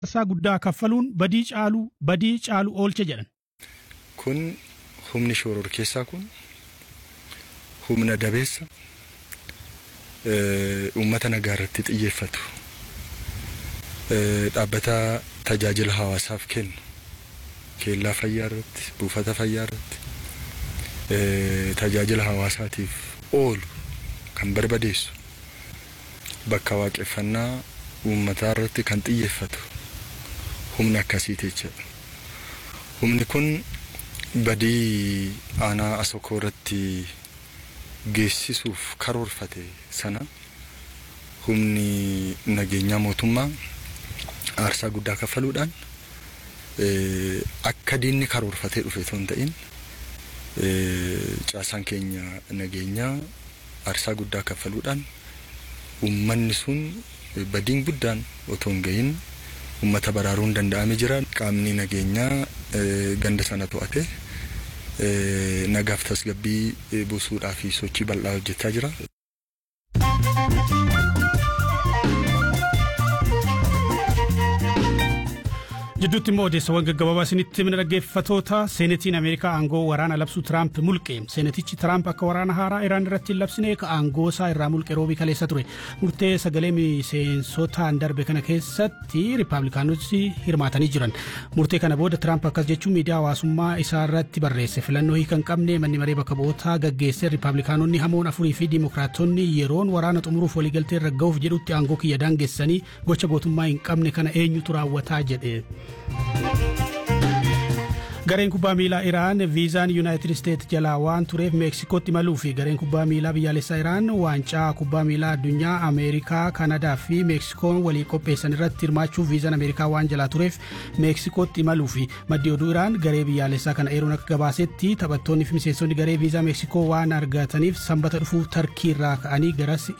aarsaa guddaa kaffaluun badii caalu badii caalu oolche jedhan. Kun humni shoror keessaa kun humna dabeessa uummata nagaa irratti xiyyeeffatu dhaabbata tajaajila hawaasaaf kennu keellaa fayyaa irratti buufata fayyaa irratti tajaajila hawaasaatiif oolu kan barbadeessu bakka waaqeffannaa uummataa irratti kan xiyyeeffatu humna akkasiiti jechuudha. Humni kun badii aanaa asokoo irratti geessisuuf karoorfate sana humni nageenyaa mootummaa aarsaa guddaa kaffaluudhaan akka diinni karoorfatee dhufe osoo hin ta'in caasaan keenya nageenyaa aarsaa guddaa kaffaluudhaan uummanni sun badiin guddaan otoo hin gahin uummata baraaruun danda'ame jira qaamni nageenyaa ganda sana to'ate nagaaf tasgabbii buusuudhaa fi sochii bal'aa hojjechaa jira. Jidduutti immoo odeessawwan gaggabaabaa isinitti himna dhaggeeffatoota seenetiin Ameerikaa aangoo waraana labsuu Tiraamp mulqe. Seenetichi Tiraamp akka waraana haaraa Iraan irratti hin labsine aangoo isaa irraa mulqe roobii kaleessa ture. Murtee sagalee miseensotaan darbe kana keessatti Riippaabilikaanonni hirmaatanii jiran. Murtee kana booda Tiraamp akkas jechuun miidiyaa hawaasummaa isaa irratti barreesse. Filannoo hiika hin qabne manni maree bakka bu'ootaa gaggeesse Riippaabilikaanonni hamoon afurii fi Dimookiraatonni yeroon waraana xumuruuf waliigaltee irra ga'uuf jedhutti aangoo kiyya daangessanii gocha gootummaa hin qabne kana eenyutu raawwataa jedhe. gareen kubbaa miilaa iraan viizaan yuunaayitid isteet jalaa waan tureef meeksikootti imaluu fi gareen kubbaa miilaa biyyaalessaa iraan waancaa kubbaa miilaa addunyaa ameerikaa kanadaa fi meeksikoon walii qopheessan irratti hirmaachuuf viizaan ameerikaa waan jalaa tureef meeksikootti imaluu fi maddi oduu iraan garee biyyaalessaa kana eeruun akka gabaasetti taphattoonni fi miseensonni garee viizaa meeksikoo waan argataniif sanbata dhufuuf tarkii irraa ka'anii garas